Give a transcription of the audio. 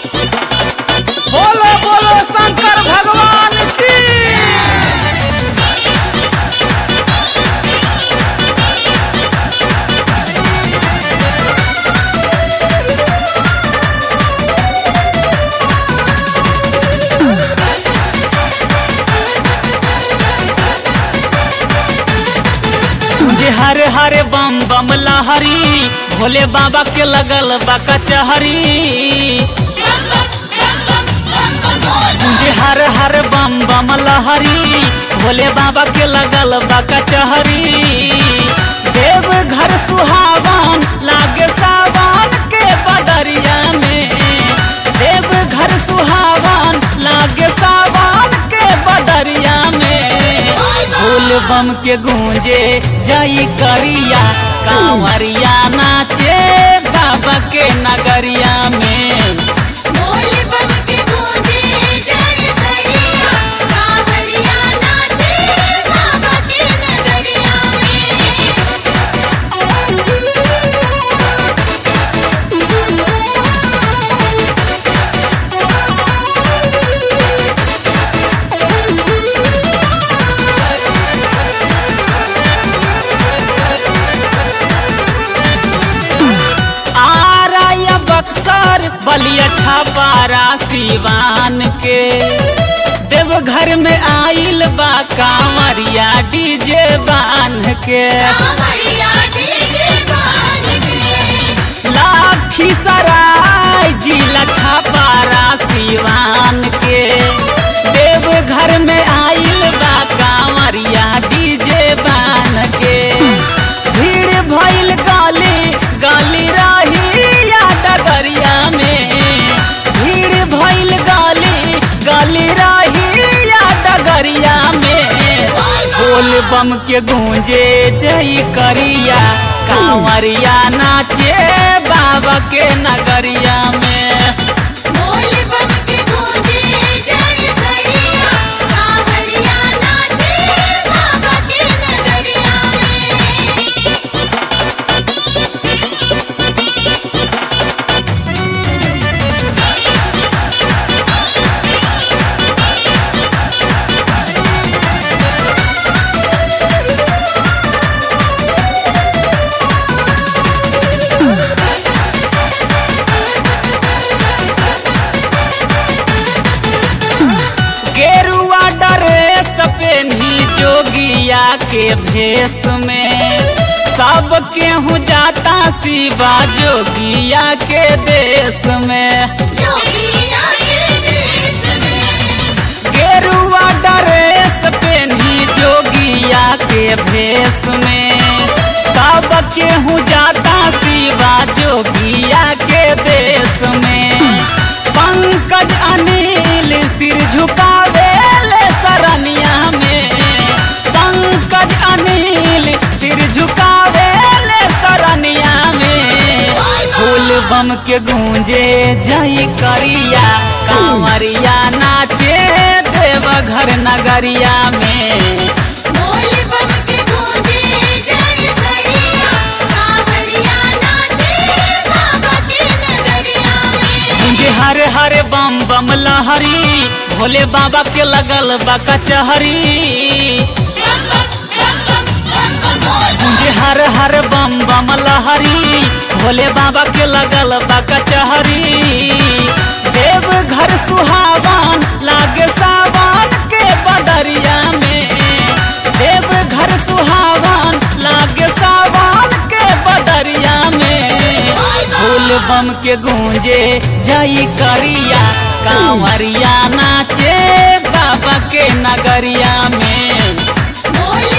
बोलो बोलो शंकर भगवान की जे हरे हरे बम बम लहरी भोले बाबा के लगल बा कचहरी जे हर हर बम बम लहरी भोले बाबा के लगल बा कचहरी देव घर सुहावन लागे सावन के बदरिया में देव घर सुहावन लागे सावन के बदरिया में फूल बम के गूंजे जई करिया कांवरिया नाचे बाबा के नगरिया में बोल बम के गूंजे जय करिया कांवरिया नाचे बाबा के नगरिया आरा या बक्सर बलिया छापारा सिवान के देवघर में आइल बा कांवरिया डीजे बान के कांवरिया डीजे बान के लाठी सराय जिला छापारा सिवान के देवघर में आइल बा कांवरिया डीजे बान के भीड़ भइल गाली गाली रही या डगरिया में भीड़ भइल गाली गाली रही या डगरिया में बोल बम के गूंजे जई करिया कांवरिया नाचे बाबा के नगरिया में बोल बम के गूंजे जय करिया कांवरिया नाचे बाबा के नगरिया में गेरुआ ड्रेस पेन्ही जोगिया के भेष में सब केहू जाता शिवा जोगिया के देश में जोगिया के देश में गेरुआ ड्रेस पेन्ही जोगिया के भेष में सब केहू जाता शिवा जोगिया के देश में पंकज अनिल सिर झुकावे ले सरनिया में पंकज अनिल सिर झुकावे ले सरनिया में फूल बम के गूंजे जई करिया कांवरिया नाचे देवघर नगरिया में बोल बम के गूंजे जय करिया कांवरिया नाचे बाबा के नगरिया में गूंजे हरे हरे बम बम लहरी भोले बाबा के लगल बा कचहरी बम बम बम बम बम बम बोल गूंजे हर हर बम बम लहरी भोले बाबा के लगल बा कचहरी देव घर सुहावन लागे सावन के बदरिया में देव घर सुहावन लागे सावन के बदरिया में फूल बम के गूंजे जई करिया कांवरिया नाचे बाबा के नगरिया में बोल